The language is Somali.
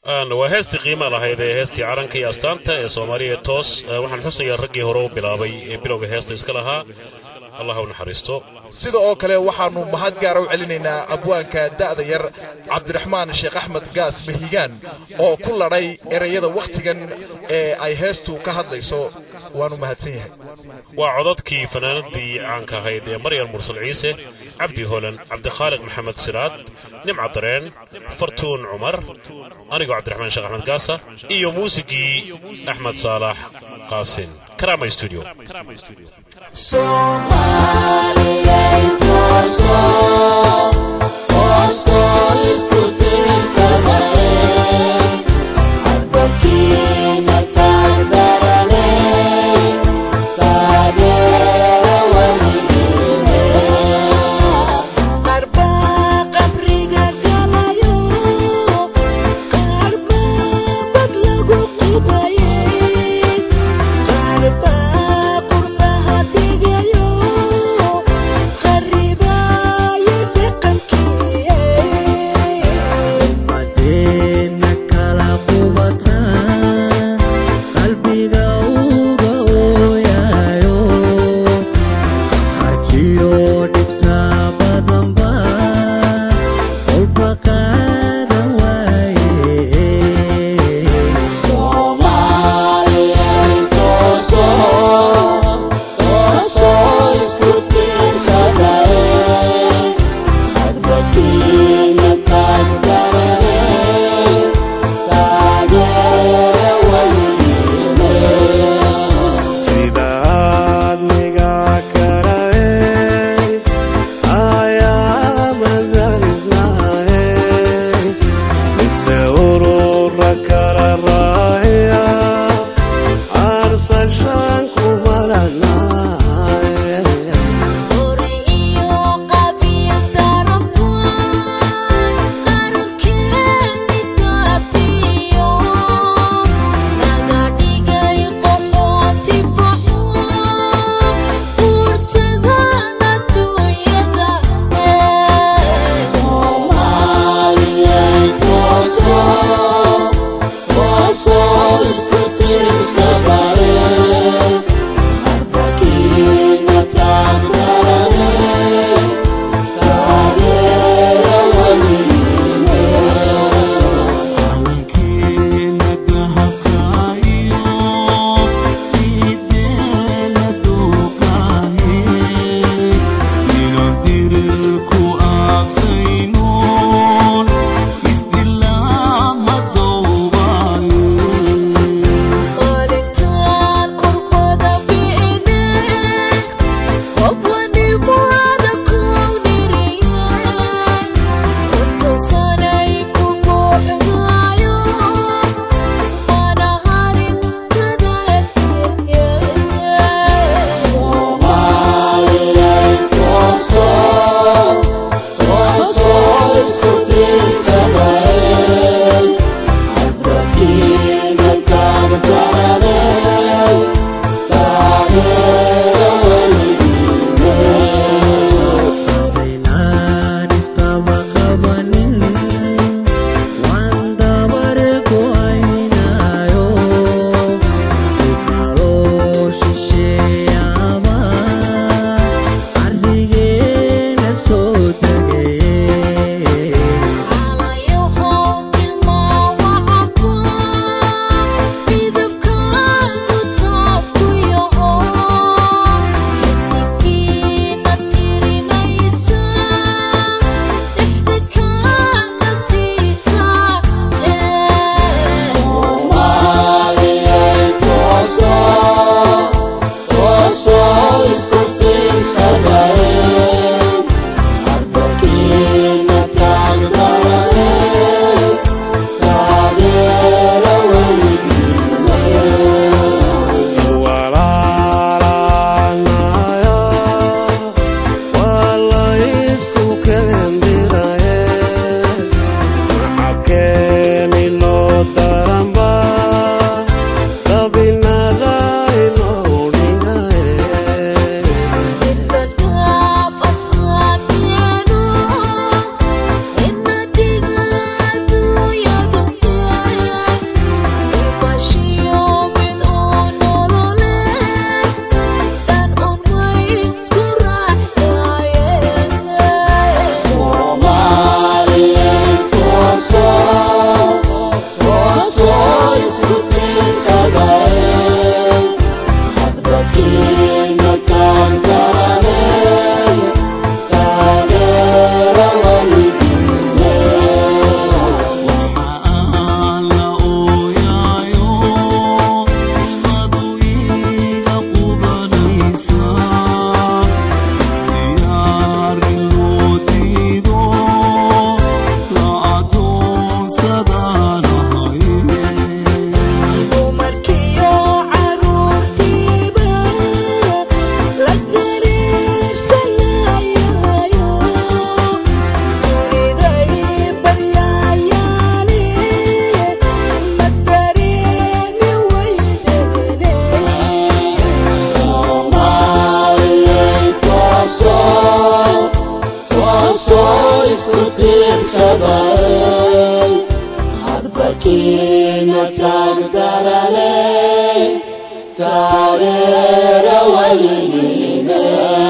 waa heestii qiima lahayd ee heestii calanka iyo astaanta ee soomaaliya toos waxaan xusayaa raggii hore u bilaabay ee bilowga heesta iska lahaa allah u naxariisto sida oo kale waxaannu mahad gaara u celinaynaa abwaanka da'da yar cabdiraxmaan sheekh axmed gaas mahigaan oo ku ladhay ereyada wakhtigan ee ay heestu ka hadlayso waanu mahadsan yahay waa codadkii fanaanadii caanka ahayd ee maryam mursal ciise cabdi holan cabdikhaaliq maxamed siraad nimca dareen fartuun cumar anigoo cabdiraxmaan sheekh axmed gaasa iyo muusigii axmed saalax qaasin karama studio Arriba y de canquille sabaray hadbarkiina taagdarane taareera weligiine